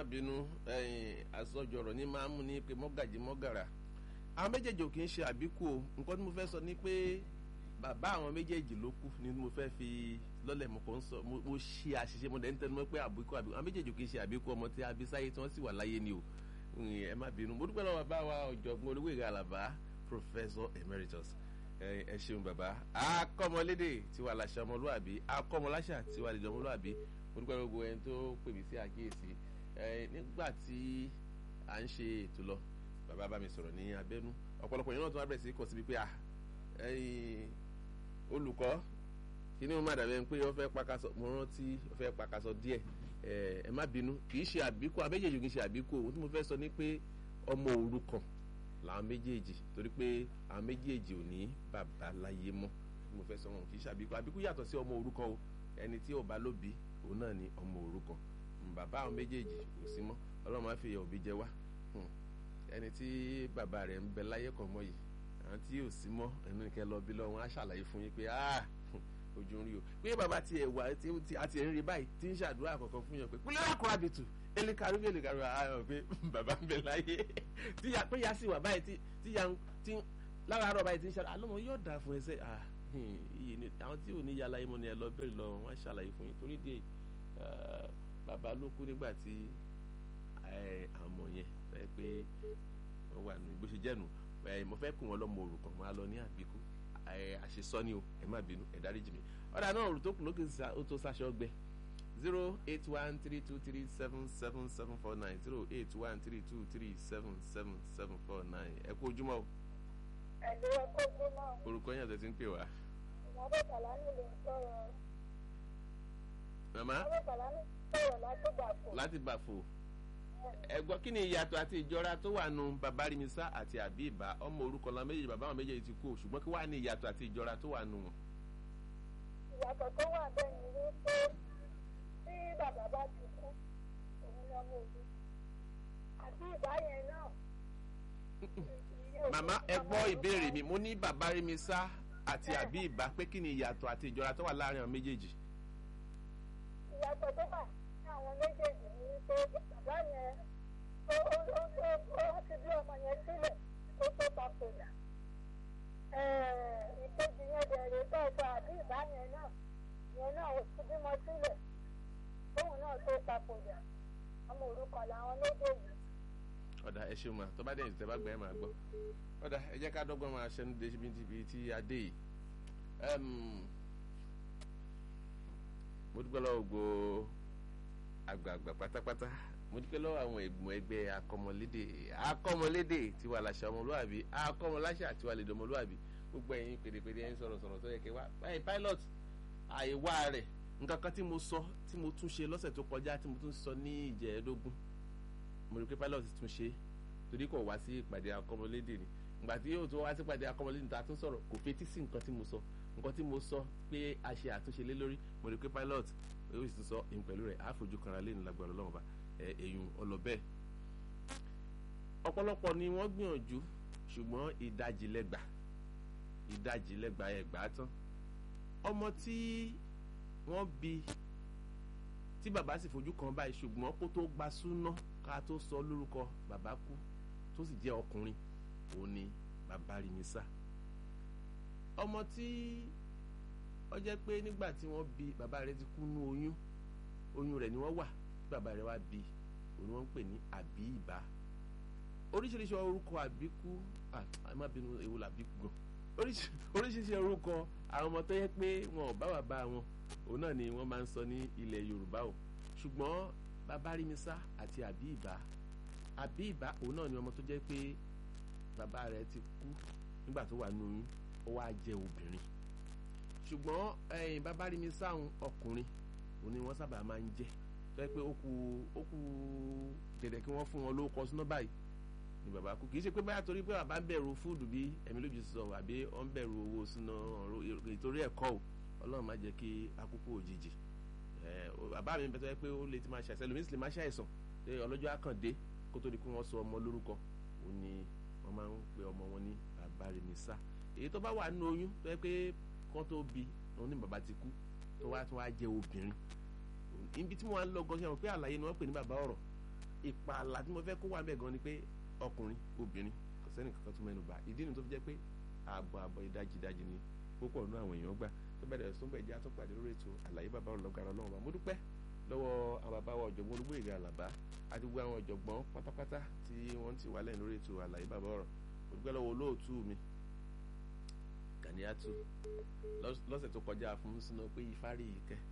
má bínú àsọjọrọ ní máa ń mú ní pé mọ́gàjì mọ́gàrà àwọn méjèèjì ò kì í ṣe àbíkú o nǹkan tí mo fẹ́ sọ ni pé bàbá àwọn méjèèjì ló kú ni mo fẹ́ fi lọ́lẹ̀ mo kàn ń sọ mo ṣe àṣìṣe mo dẹ̀ ń tẹnu mọ́ pé àbíkú àbíkú àwọn méjèèjì ò kì í ṣe àbíkú ọmọ tí a bí sáyé tí wọ́n sì wà láyé ni o ẹ má bínú mo dúpẹ́ lọ́wọ́ bàbá wa ọ̀jọ̀gbọ́n olówó ìgbà àlàbá professor emeritus ẹ ṣeun bàbá akọ́mọlédè tiwa làṣà ọmọlúwàbí akọ́mọláṣà tiwa lè ọmọlúwàbí mo dúpẹ́ gbogbo ẹni tó pè mí sí àkíyèsí nígbà tí à ń ṣe ètò lọ bàbá bá mi sọ̀rọ̀ ní abẹ́nú ọ̀pọ̀lọpọ̀ yẹn náà tó wá bẹ̀rẹ̀ sí kọ̀ síbi pé à olùkọ́ kíní mo má dàbẹ̀ pé ó fẹ́ pakasọ mo rántí ó fẹ́ pakasọ díẹ̀ ẹ má bínú kì í ṣe àbíkú àméjèèjì kì í ṣe àbíkú ohun tí mo fẹ́ sọ ni pé ọmọ òrukàn làwọn méjèèjì torí pé àwọn méjèèjì ò ní bàbá láyé mọ́ mo fẹ́ sọ wọn kì í ṣe àbíkú àbíkú yàtọ̀ sí ọmọ òrukàn o ẹni tí ò bá lóbi òun náà ni ọmọ òrukàn bàbá àwọn méjèèjì kò sí mọ́ ọlọ́run máa fi ìyà òbí jẹ wá ẹni tí bàbá rẹ̀ ń bẹ láyé kan mọ́ yìí àwọn tí yóò sí mọ́ ẹnu kẹ lọ bí lọ́wọ́ á ṣàlàyé fún yín pé ojú ń rí o pé bàbá ti ẹ̀ wá tí a ti ń rí báyìí tí ń ṣàdúrà kọ̀ọ̀kan fún yàn pé kúlẹ̀ wà kó àbìtù elekaru bí elekaru ayọ̀ pé bàbá ń bẹ láyé tí ya pé ya sì wà báyìí tí ya ti lára àárọ̀ báyìí tí ń ṣàlàyé àlọ́mọ yóò dà fún ẹsẹ̀ àwọn tí ò ní yàrá yìí mọ́ ni ẹ lọ bẹ̀rẹ̀ lọ wọ́n á ṣàlàyé fún yín torí díẹ̀ bàbá ló kú nígbà tí àmọ̀ yẹn ẹ pé wọ́n wà ní bó ṣe jẹ́nu mo fẹ́ kù wọ́n lọ́mọ òrukàn máa lọ ní àbíkú àṣesọ ni o ẹ má bínú ẹ dáríjì mi ọ̀dà náà òrù tó kù lókè ó tó sáṣọ gbẹ zero eight one three two three seven seven seven four nine zero eight one three two three seven seven seven four nine ẹ kú ojúmọ́ o. ẹ̀lú ẹ̀kọ́ ojúmọ́. orúkọ yẹn àti ti ń pè wá. ìyàbọ̀ kàlánì ló ń sọ̀rọ̀. màmá ìyàbọ̀ kàlánì sọ̀rọ̀ láti gbàfò. láti bàfò ẹ gbọ́ kí ni ìyàtọ̀ àti ìjọra tó wà nù bàbá rimisa àti àbíbá ọmọ orúkọ la méjèèjì bàbá àwọn méjèèjì ti kú o ṣùgbọ́n kí wàá ní ìyàtọ̀ àti ìjọra tó wà nù wọn. ìyàtọ̀ tó wà bẹ́ẹ̀ ni wípé tí bàbá bá ti kú òun ni ọmọ òbí àti ìbá yẹn náà. màmá ẹ gbọ́ ìbéèrè mi mo ní bàbá rimisa àti àbíbá pé kí ni ìyàtọ̀ àti ìjọra tó wà láàrin àwọn méjèèjì. ìyàtọ̀ tó wà ní àwọn méjèèjì ni wípé bàbá yẹn ó ó ó ó ti bí ọmọ yẹn sílẹ̀ tó tó papòdà. ìkejì yẹn bẹ̀rẹ̀ tọ́ọ̀tọ̀ àbí ìbá yẹn náà yẹn náà ó ti bímọ sílẹ̀ tóun náà tó papòdà ọmọ òrukàn làwọn méjèèjì. ọ̀dà ẹ ṣeun ma tó bá dé ìtẹ́ bá gbà ẹ́ máa gbọ́ ọ̀dà ẹ jẹ́ ká dọ́gbọ́n máa ṣẹ́nu dé síbi tí a dé yìí mo dúpẹ́ lọ́wọ́ gbogbo àgbààgbà pátápátá mo dúpẹ́ lọ́wọ́ àwọn ẹ̀gbọ́n ẹgbẹ́ akọ́mọlédè akọ́mọlédè tiwa làṣà ọmọlúwàbí akọ́mọláṣà tiwa lè dọmọlúwàbí gbogbo ẹ̀yin pèdèpèdè ẹ̀yin sọ̀rọ̀ sọ̀rọ̀ tó yẹ kẹ́ wá báyìí pilot àìwá rẹ̀ nǹkan kan tí mo sọ tí mo tún ṣe lọ́sẹ̀ tó kọjá tí mo tún sọ ní ìjẹ́ẹ̀dógún mo rí pé pilot tún ṣe torí kò wá sí ìpàdé akọ́mọlédè ni ìgbà tí yóò tó wá sí ìpàdé akọ́mọlédè ta tún sọ̀rọ̀ kò fetí sí nǹkan tí mo sọ nǹkan tí mo sọ pé a ṣe àtúnṣe lé lórí mo rí pé pilot yóò sì tún sọ ìhun pẹ̀lú rẹ̀ àfojú kanra lé ní lágbára ọlọ́run ọba èyún ọlọ́bẹ̀. ọ̀pọ̀lọpọ̀ ni wọ́n gbìyànjú ṣùgbọ́n ìdajì lẹ́gbà ìdajì lẹ́gbà ẹ̀gbà tán ọmọ tí wọ́n bí tí bàbá sì fojú kan báyìí ṣùgbọ́n kó tó gba súná ká tó sọ lórúkọ bàbá kú tó sì jẹ́ ọkùnrin òun ni bàbá rí mi sá ọmọ tí ó jẹ́ pé nígbà tí wọ́n bí bàbá rẹ̀ ti kú nú oyún oyún rẹ̀ ni wọ́n wà tí bàbá rẹ̀ wá bí òun ni wọ́n ń pè ní àbí ìbá oríṣiríṣi orúkọ àbíkú ẹ má bínú ewu làbíkú gan oríṣiríṣi orúkọ àwọn ọmọ tó yẹ pé wọn ò bá bàbá wọn òun náà ni wọ́n máa ń sọ ní ilẹ̀ Yorùbá o ṣùgbọ́n bàbá rímisá àti àbí ìbá àbí ìbá òun náà ni ọmọ tó jẹ́ pé bàbá rẹ̀ ti kú nígbà tó wà nínú oyún ó wá jẹ́ obìnrin ṣùgbọ́n ẹ̀yìn bàbá rí mi sáhùn ọkùnrin òun ni wọ́n sábà máa ń jẹ́ tó yẹ pé ó kù ó kù dẹ̀dẹ̀ kí wọ́n fún wọn lórúkọ sínú báyìí ni bàbá kú kì í ṣe pé báyà torí pé bàbá ń bẹ̀rù fúdù bí ẹ̀mí lójú sọ àbí ó ń bẹ̀rù owó sínú ìtorí ẹ̀kọ́ o ọlọ́run má jẹ́ kí akúkú òjijì bàbá mi bẹ́tọ́ yẹ pé ó lè ti máa ṣàìsàn lómi sì lè máa ṣàìsàn pé ọlọ́jọ́ àkàndé kó tó di pé wọ́n sọ ọmọ lórúkọ òun ni wọ́n máa ń pe ọmọ wọn ní bàbá rẹ̀ ní sá èyí tó bá wà nínú oyún tó yẹ pé kán tó bí òun ní bàbá ti kú tó wá tó wá jẹ obìnrin ibi tí mo wá ń lọ gan ṣe àwọn pé àlàyé ni wọ́n pè ní bàbá ọ̀rọ̀ ìpààlà tí mo fẹ́ kó wà bẹ́ẹ̀ gan ni pé ọkùnrin obìnrin kò sẹ́ni kankan tó mẹ́nu bà ìdí ni tó fi jẹ́ pé ààbọ̀ ààbọ̀ ìdajì ìdajì ni púpọ̀ nínú àwọn èèyàn gbà tó bẹ̀rẹ̀ sún bẹ̀ jẹ́ àtúnpàdé lórí ètò àlàyé bàbá ọlọ́gàrà ọlọ́run wa mo dúpẹ́ lọ́wọ́ àwọn bàbá wa ọ̀jọ̀gbọ́n olúgbòyèga àlàbá àti gbogbo àwọn ọ̀jọ̀gbọ́n pátápátá tí wọ́n ti wà lẹ́yìn lórí ètò àlàyé bàbá ọ̀rọ̀ mo dúpẹ́ lọ́wọ́ olóòtú mi Ganiatu lọ́sẹ̀ tó kọjá fún sínú pé ìfárí yìí kẹ́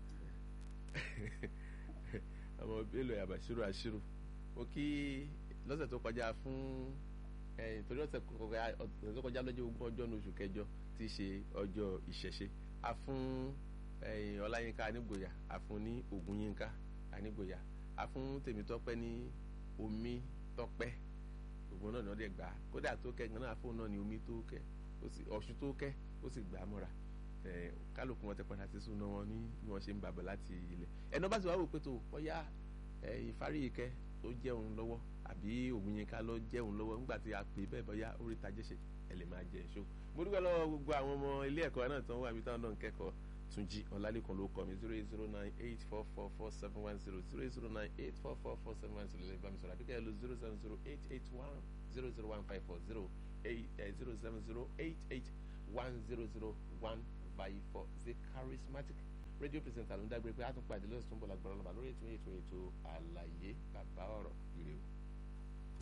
àwọn bélò àbàṣírò àṣírò mo kí lọ́sẹ̀ tó kọjá fún torí ọ̀sẹ̀ tó kọjá lọ́jọ́ ogún ọjọ́ ní oṣù kẹjọ tí í ṣe ọjọ́ ìṣẹ̀ṣe a fún ọláyínká anígboyà a fún ní ògúnyínká anígboyà a fún tèmítọ́pẹ́ ní omi tọ́pẹ́ ògùn náà ní ọdẹ gbà kódà tó kẹ́ gan náà fóun náà ní omi tó kẹ́ ọ̀ṣun tó kẹ́ ó sì gbà á mọ́ra kálukú wọn tẹ padà sí súná wọn ní bí wọn ṣe ń bàbọ̀ láti ilẹ̀ ẹnu bá sì wá wò pé tó bóyá ìfarí ìkẹ́ tó jẹun lọ́wọ́ àbí ògùnyínká ló jẹun lọ́wọ́ nígbà tí a pè bẹ́ẹ̀ bóyá orí tajẹ́ ṣe ẹ lè máa jẹ èso mo dúpẹ́ lọ́wọ́ gbogbo àwọn ọmọ ilé ẹ̀kọ́ náà tó ń wà mí táwọn náà ń kẹ́kọ̀ọ́ Túnjí Ọlálékan ló kọ mi zero eight zero nine eight four four four seven one zero zero eight zero nine eight four four four seven one zero lè bá mi sọ̀rọ̀ àbíkẹ́ ẹ lo zero seven zero eight eight one zero zero one five four zero eight zero seven zero eight eight one zero zero one five four the charismatic radio presenter ló ń dágbére pé a tún pàdé lọ́sùn tó ń bọ̀ lágbára ọlọ́ba lórí ètò ètò ètò àlàyé bàbá ọ̀rọ̀ ire o.